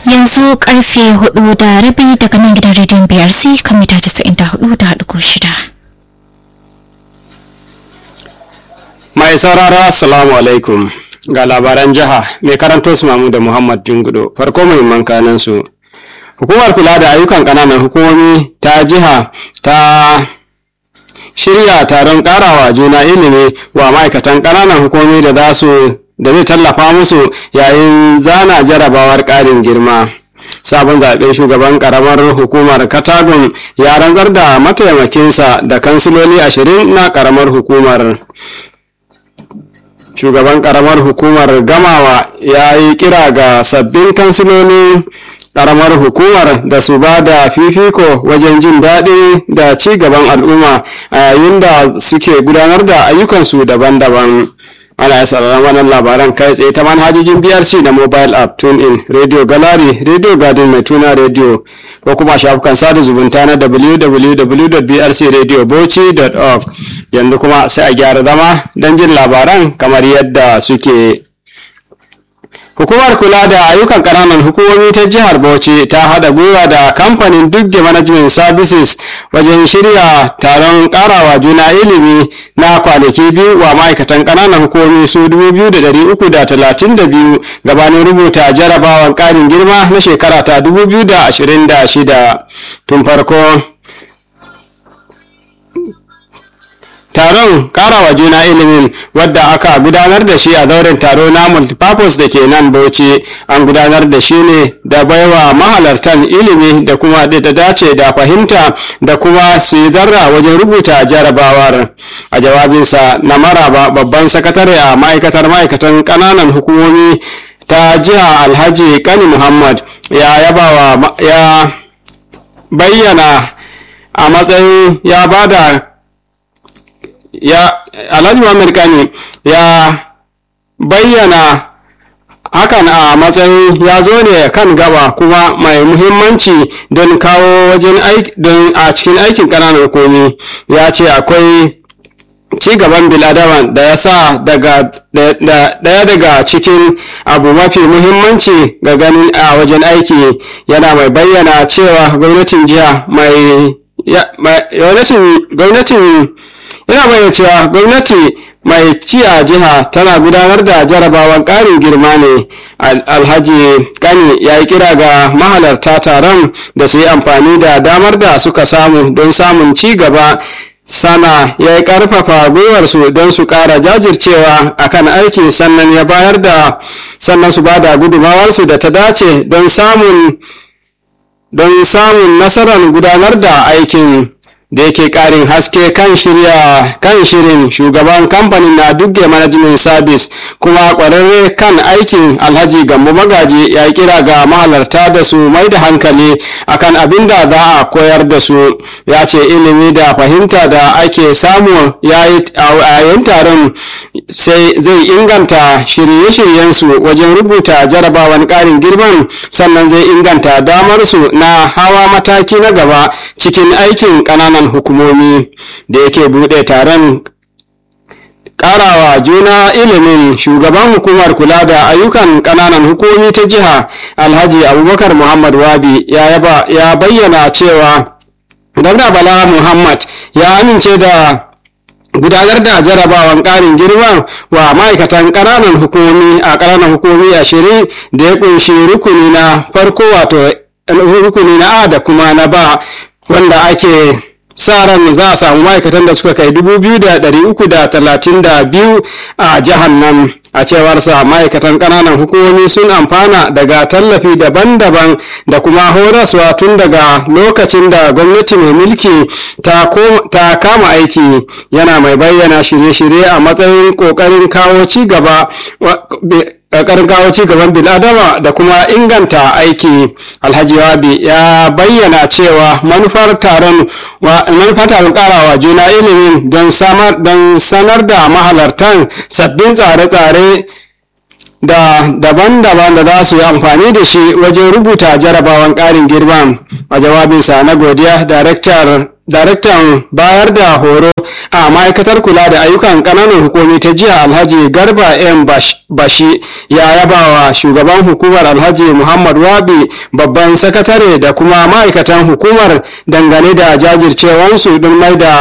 yanzu karfe hudu da rabi daga nan gidan rediyon brc kan mita 94 da haɗu shida. mai sauraro assalamu alaikum ga labaran jiha mai karanto su mamu da muhammad jungudo farko muhimman kanan su hukumar kula da ayyukan ƙananan hukumomi ta jiha ta shirya taron karawa juna ilimi wa ma'aikatan ƙananan hukumomi da za su da zai tallafa musu yayin zana jarabawar ƙarin girma sabon zaɓen shugaban ƙaramar hukumar katagun ya rantsar da mataimakinsa da kansiloli ashirin na ƙaramar hukumar shugaban ƙaramar hukumar gamawa ya yi kira ga sabbin kansilolin karamar hukumar da su ba da fifiko wajen jin daɗi da ci gaban al'umma a yayin da suke gudanar da ayyukansu daban-daban ana ya sauraron wannan labaran kai tsaye ta manhajojin brc da mobile app tune in radio gallery radio garden mai tuna radio ko kuma shafukan sada zumunta na www.brcradiobauchi.org yanzu kuma sai a gyara zama don jin labaran kamar yadda suke Hukumar kula da ayyukan ƙananan hukumomi ta jihar Bauchi ta haɗa gwiwa da kamfanin Dugge Management Services wajen shirya taron ƙarawa juna ilimi na kwanaki biyu wa ma'aikatan ƙananan hukumomi su 2,332 gabanin rubuta jarabawan ƙarin girma na shekara ta 2026 tun farko taron karawa juna ilimin wadda aka gudanar da shi a zauren taro na multipurpose da ke nan bauchi an gudanar da shi ne da baiwa mahalartan ilimi da kuma da dace da fahimta da kuma su yi zarra wajen rubuta jarabawar a jawabinsa na maraba babban sakatare a ma'aikatar ma'aikatan ƙananan hukumomi ta jiha alhaji kani muhammad ya yabawa ya bayyana a matsayin ya bada ya alhaji muhammad kani ya bayyana hakan a matsayin ya zo ne kan gaba kuma mai muhimmanci don kawo wajen don a cikin aikin ƙananan hukumi ya ce akwai ci gaban biladama da ya sa daga daya daga cikin abu mafi muhimmanci ga ganin a wajen aiki yana mai bayyana cewa gwamnatin jiha mai gwamnatin yana bayyana cewa gwamnati mai ci a jiha tana gudanar da jarabawan ƙarin girma ne alhaji kani ya yi kira ga mahalarta taron da su yi amfani da damar da suka samu don samun ci gaba sana ya yi ƙarfafa gwiwarsu don su ƙara jajircewa akan aiki sannan ya bayar da sannan su ba da gudumawarsu da ta dace don samun don samun nasarar gudanar da aikin da yake karin haske kan shirya kan shirin shugaban kamfanin na dugge management service kuma kwararre kan aikin alhaji gambo magaji ya kira ga mahalarta da su mai da hankali akan abin da za a koyar da su ya ce ilimi da fahimta da ake samu yayin taron sai zai inganta shirye-shiryensu wajen rubuta jarabawan karin girman sannan zai inganta damarsu na hawa mataki na gaba cikin aikin ƙananan hukumomi da yake buɗe taron karawa juna ilimin shugaban hukumar kula da ayyukan ƙananan hukumomi ta jiha alhaji abubakar muhammad wabi ya bayyana cewa dabda bala muhammad ya amince da gudanar da jarabawan ƙarin girma wa ma'aikatan ƙananan hukumomi a ƙananan hukumomi ashirin da ya ƙunshi rukuni na farko wato rukuni na a da kuma na ba wanda ake sa ran za a samu ma'aikatan da suka kai 2,332 a jihar nan a cewar sa ma'aikatan ƙananan hukumomi sun amfana daga tallafi daban-daban da kuma horaswa tun daga lokacin da gwamnati mai mulki ta kama aiki yana mai bayyana shirye-shirye a matsayin ƙoƙarin kawo ci gaba ƙarƙarin kawo ci gaban bil'adama da kuma inganta aiki alhaji wabi ya bayyana cewa manufar taron manufar taron karawa juna ilimin don sanar da mahalartan sabbin tsare-tsare da daban-daban da za su yi amfani da shi wajen rubuta jarabawan ƙarin girma a jawabinsa na godiya daraktar daraktan bayar da horo a ma'aikatar kula da ayyukan ƙananan hukumi ta jiya alhaji garba m bashi ya yaba wa shugaban hukumar alhaji muhammad wabi babban sakatare da kuma ma'aikatan hukumar dangane da jajircewansu don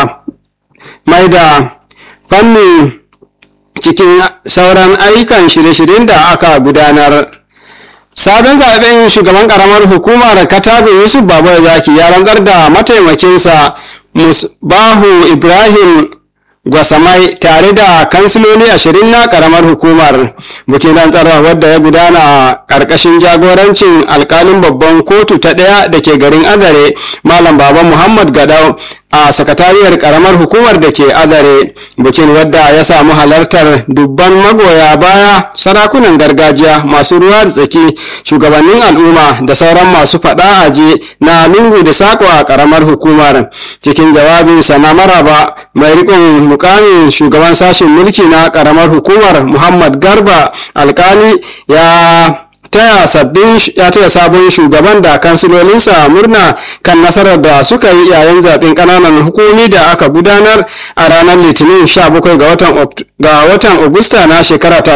mai da fannin cikin sauran ayyukan shirye-shiryen da aka gudanar. sabon zaben shugaban karamar hukumar katago yusuf babu zaki ya rantsar da mataimakinsa musbahu ibrahim gwasamai tare da kansiloli ashirin na karamar hukumar bikin rantsarwa wadda ya gudana a karkashin jagorancin alkalin babban kotu ta ɗaya da ke garin azare malam baba muhammad gadau a sakatariyar karamar hukumar da ke adare bikin wadda ya samu halartar dubban magoya baya sarakunan gargajiya masu ruwa da tsaki shugabannin al'umma da sauran masu faɗa aji na lungu da sako a karamar hukumar cikin jawabinsa na maraba mai rikon mukamin shugaban sashen mulki na karamar hukumar muhammad garba alkali ya taya sabbin ya taya sabon shugaban da kansilolinsa murna kan nasarar da suka yi yayin zaben kananan hukumi da aka gudanar a ranar litinin 17 ga watan ga watan Agusta na shekara ta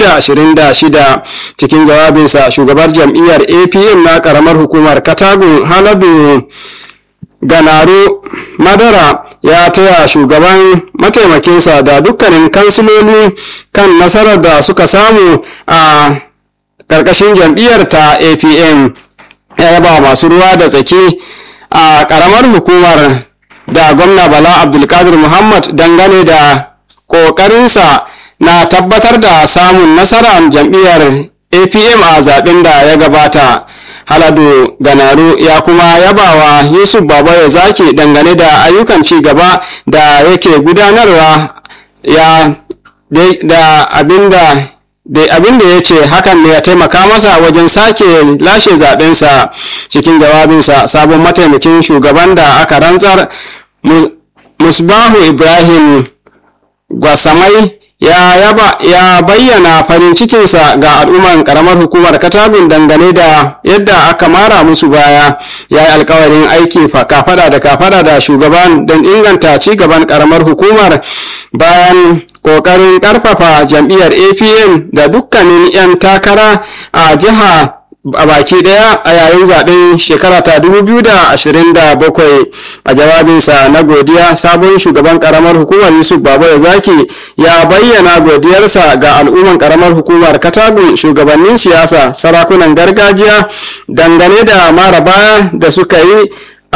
2026 cikin jawabinsa shugabar jam'iyyar APM na karamar hukumar Katagun Haladu Ganaro Madara ya taya shugaban mataimakinsa da dukkanin kansiloli kan nasarar da suka samu a ƙarƙashin jam'iyyar ta apm ya yaba masu ruwa da tsaki a ƙaramar hukumar da gwamna bala abdulkadir muhammad dangane da ƙoƙarinsa na tabbatar da samun nasarar jam'iyyar apm a zaɓen da ya gabata haladu ganaru ya kuma yabawa yusuf babayo zaki dangane da ayyukan ci gaba da yake gudanarwa ya da abinda da abin da ya ce hakan ne ya taimaka masa wajen sake lashe zaɓensa cikin jawabinsa sabon mataimakin shugaban da aka rantsar musbahu ibrahim gwasamai ya, yaba, ya bayyana farin cikinsa ga al'umman karamar hukumar katabin dangane da yadda aka mara musu baya ya yi alkawarin aiki kafada da kafada da shugaban don inganta ci gaban karamar hukumar bayan ƙoƙarin ƙarfafa jam'iyyar apn da dukkanin 'yan takara a jiha a baki daya a yayin zaben shekara ta 2027 a jawabinsa na godiya sabon shugaban karamar hukumar yusuf baba zaki ya bayyana godiyarsa ga al'umman karamar hukumar katagun shugabannin siyasa sarakunan gargajiya dangane da mara baya da suka yi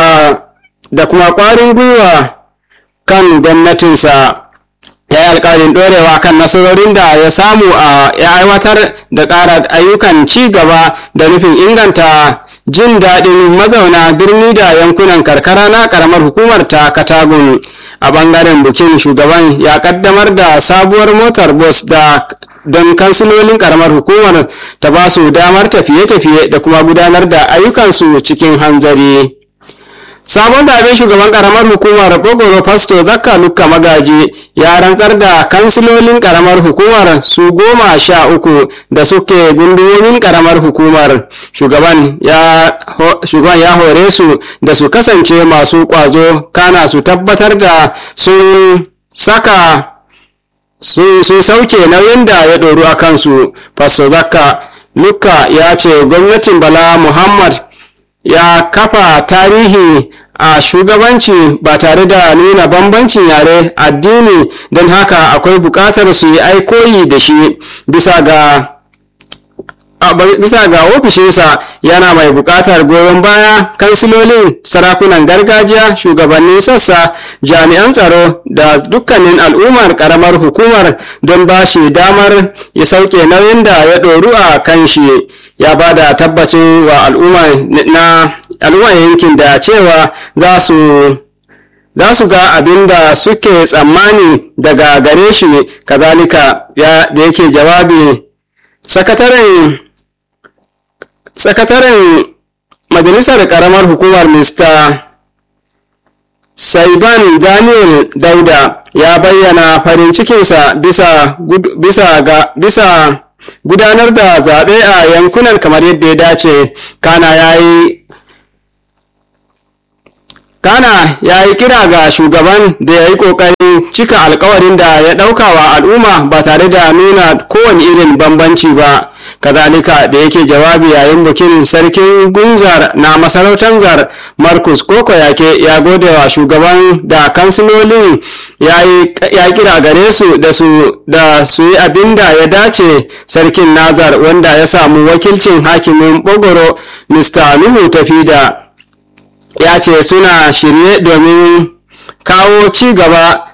da kuma kwarin gwiwa kan gwamnatinsa ya yi alkawarin ɗorewa kan nasarorin da ya samu a ya aiwatar da ƙara ayyukan ci gaba da nufin inganta jin daɗin mazauna birni da yankunan karkara na ƙaramar hukumar ta katagun a ɓangaren bukin shugaban ya ƙaddamar da sabuwar motar bus da don kansilolin ƙaramar hukumar ta ba su damar tafiye-tafiye da kuma gudanar da ayyukansu cikin hanzari. sabon zaben shugaban karamar hukumar bogoro fasto zakka lukka magaji ya rantsar da kansilolin karamar hukumar su goma sha uku da suke gundumomin karamar hukumar shugaban ya, shugaban ya hore su da su kasance masu kwazo kana su tabbatar da sun saka sun sauke nauyin da ya ɗoru a kansu fasto zakka lukka ya ce gwamnatin bala muhammad ya kafa tarihi a shugabanci ba tare da nuna bambancin yare addini don haka akwai buƙatar su yi aikoyi da shi bisa ga bisa ga ofishinsa yana mai buƙatar goyon baya kansilolin sarakunan gargajiya shugabannin sassa jami'an tsaro da dukkanin al'ummar ƙaramar hukumar don ba shi damar ya sauke nauyin da ya ɗoru a kan shi ya ba da tabbacin wa al'ummar yankin da cewa za su za su ga abin da suke tsammani daga gare shi kazalika da yake jawabi sakataren sakataren majalisar karamar hukumar mr saiban daniel dauda ya bayyana farin cikinsa bisa, bisa, ga, bisa gudanar da zaɓe a yankunan kamar yadda ya dace kana ya yi kana ya yi kira ga shugaban da ya yi ƙoƙarin cika alkawarin da ya ɗauka wa al'umma ba tare da nuna kowane irin bambanci ba kazalika da yake jawabi yayin bikin sarkin gunzar na masarautar zar marcus koko yake ya gode wa shugaban da kansilolin ya kira gare su da su da su yi abin da ya dace sarkin nazar wanda ya samu wakilcin hakimin bogoro mr nuhu tafida ya ce suna shirye domin kawo ci gaba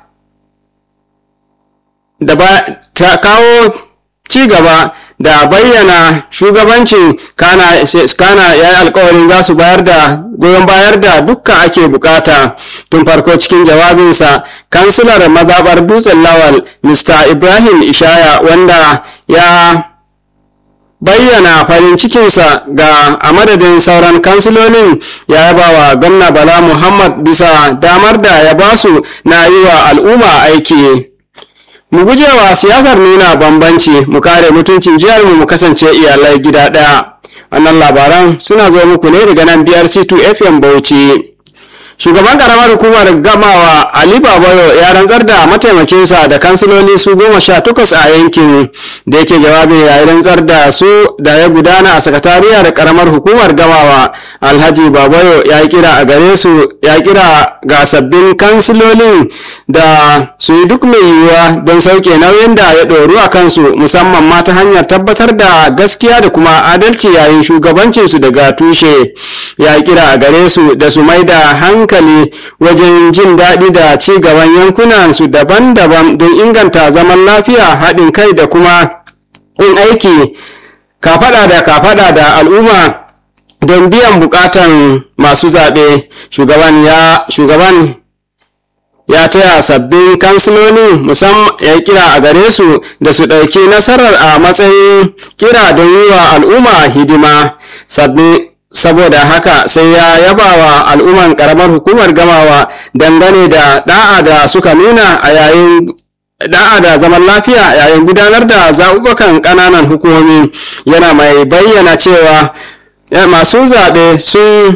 da ta kawo ci gaba da bayyana shugabancin kana, kana ya yi alkawarin za su bayar da goyon bayar da dukka ake bukata tun farko cikin jawabinsa kansilar mazabar dutsen lawal mr ibrahim ishaya wanda ya bayyana farin cikinsa ga a madadin sauran kansilolin ya yaba wa gwamna bala muhammad bisa damar da ya basu na yi wa al'umma aiki mu gujewa siyasar nuna bambanci mu kare mutuncin jihar mu kasance iyalai gida ɗaya wannan labaran suna zo muku ne daga nan brc2 fm bauchi shugaban karamar hukumar gamawa ali babayo ya rantsar da mataimakinsa da kansiloli su goma sha takwas a yankin da yake jawabi ya rantsar da su da ya gudana a sakatariyar karamar hukumar gamawa alhaji babayo ya kira a gare su ya kira ga sabbin kansilolin da su yi duk mai yiwuwa don sauke nauyin da ya ɗoru a kansu musamman ma ta hanyar tabbatar da gaskiya da kuma adalci yayin shugabancinsu daga tushe ya kira a gare su da su mai da hankali hankali wajen jin daɗi da ci gaban yankunan su daban-daban don inganta zaman lafiya haɗin kai da kuma yin aiki kafaɗa da kafaɗa da al'umma don biyan buƙatan masu zaɓe shugaban ya shugaban ya taya sabbin kansiloli musamman ya kira a gare su da su ɗauki nasarar a matsayin kira don yi wa al'umma hidima sabbin saboda haka sai ya yaba wa al'umman karamar hukumar gamawa dangane da da'a da suka nuna a yayin da'a da zaman lafiya yayin gudanar da zaɓuɓɓukan ƙananan hukumomi yana mai bayyana cewa masu zaɓe sun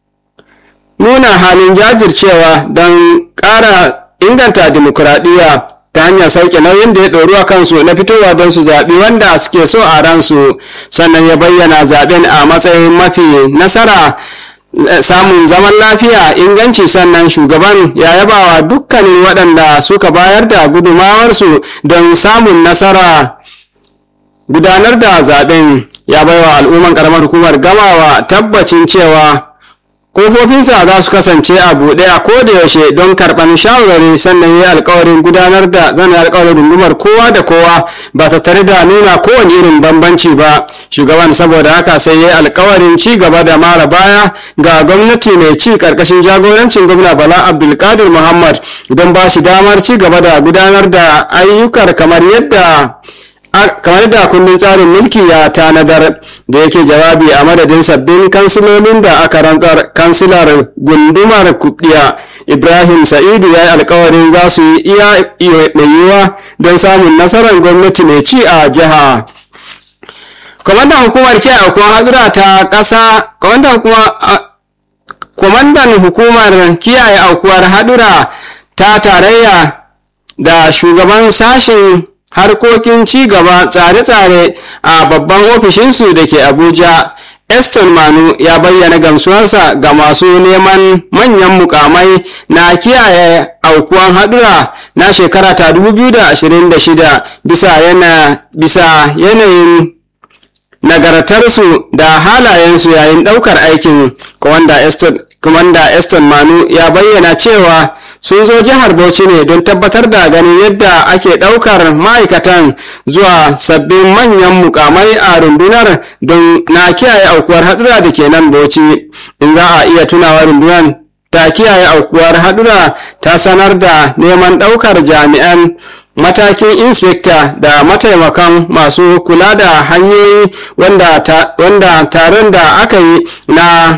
nuna halin jajircewa don ƙara inganta dimokuraɗiyya ta hanyar sauke nauyin da ya ɗoru a kansu na fitowa don su zaɓi wanda suke so a ransu sannan ya bayyana zaɓen a matsayin mafi nasara samun zaman lafiya inganci sannan shugaban ya yabawa dukkanin waɗanda suka bayar da gudumawarsu don samun nasara gudanar da zaɓen ya baiwa al'umman ƙaramar hukumar gamawa tabbacin cewa kofofinsa za su kasance a buɗe a koda yaushe don karɓar shawarwari sannan yi alkawarin gudanar da zan yi alkawarin rungumar kowa da kowa ba ta tare da nuna kowane irin bambanci ba shugaban saboda haka sai ya yi alkawarin ci gaba da mara baya ga gwamnati mai ci karkashin jagorancin gwamna bala abdulkadir muhammad don ba shi damar ci gaba da gudanar da ayyukar kamar yadda kamar da kundin tsarin mulki ya tanadar da yake jawabi a madadin sabbin kansilolin da aka rantsar kansilar gundumar kubdiya ibrahim sa'idu ya yi alkawarin za su yi iya mai yiwuwa don samun nasarar gwamnati mai ci a jiha kwamandan hukumar kiyaye aukuwar hadura ta ƙasa kwamandan hukumar kiyaye aukuwar hadura ta tarayya da shugaban sashen harkokin ci gaba tsare-tsare a babban ofishinsu da ke abuja eston manu ya bayyana gamsuwarsa ga masu neman manyan mukamai na kiyaye aukuwan hadura na shekara ta 2026 bisa yana bisa yanayin nagartarsu da halayensu yayin daukar aikin kwamanda eston manu ya bayyana cewa sun zo jihar Bauchi ne don tabbatar da ganin yadda ake ɗaukar ma'aikatan zuwa sabbin manyan mukamai a rundunar don na kiyaye aukuwar haɗura da ke nan Bauchi. In za a iya tunawa rundunar ta kiyaye aukuwar haɗura ta sanar da neman ɗaukar jami'an matakin inspekta da mataimakan masu kula da hanyoyi wanda taron da aka yi na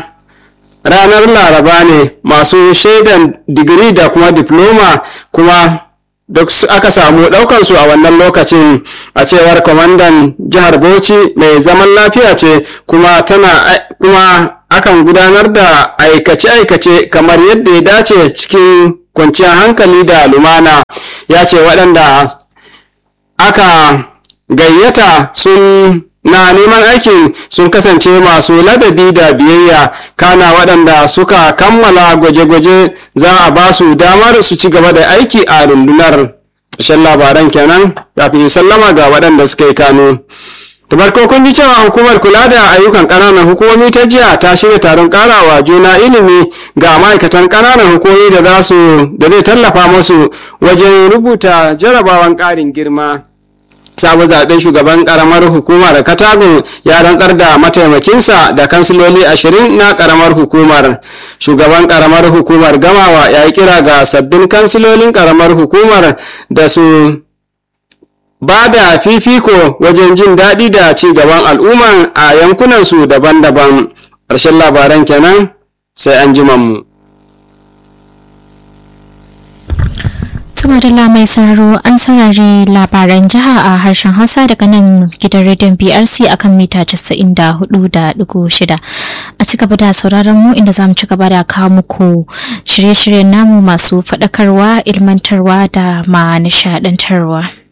ranar laraba ne masu shaidan digiri da kuma diploma kuma duk aka samu ɗaukansu a wannan lokacin a cewar kwamandan jihar bauchi mai zaman lafiya ce kuma tana kuma akan gudanar da aikace-aikace kamar yadda ya dace cikin kwanciyar hankali da lumana ya ce waɗanda aka gayyata sun na neman aikin sun kasance masu ladabi da biyayya kana waɗanda suka kammala gwaje-gwaje za a ba su damar su ci gaba da aiki a rundunar ƙarshen labaran kenan kafin sallama ga waɗanda suka yi kano da farko kun ji cewa hukumar kula da ayyukan ƙananan hukumomi ta jiya ta shirya taron ƙarawa juna ilimi ga ma'aikatan ƙananan hukumomi da za su da zai tallafa musu wajen rubuta jarabawan ƙarin girma sabon zaben shugaban karamar hukumar katagun ya rantsar da mataimakinsa da kansiloli ashirin na karamar hukumar shugaban karamar hukumar gamawa ya yi kira ga sabbin kansilolin karamar hukumar da su ba da fifiko wajen jin daɗi da ci gaban al'umma a yankunansu daban-daban ƙarshen labaran kenan sai an mu. Tumadala mai sauraro an saurari labaran jiha a harshen Hausa daga nan gidan rediyon BRC akan mita 94.6 a ci gaba da sauraron mu inda zamu ci gaba da kawo muku shirye-shiryen namu masu faɗakarwa, ilmantarwa da ma nishaɗantarwa.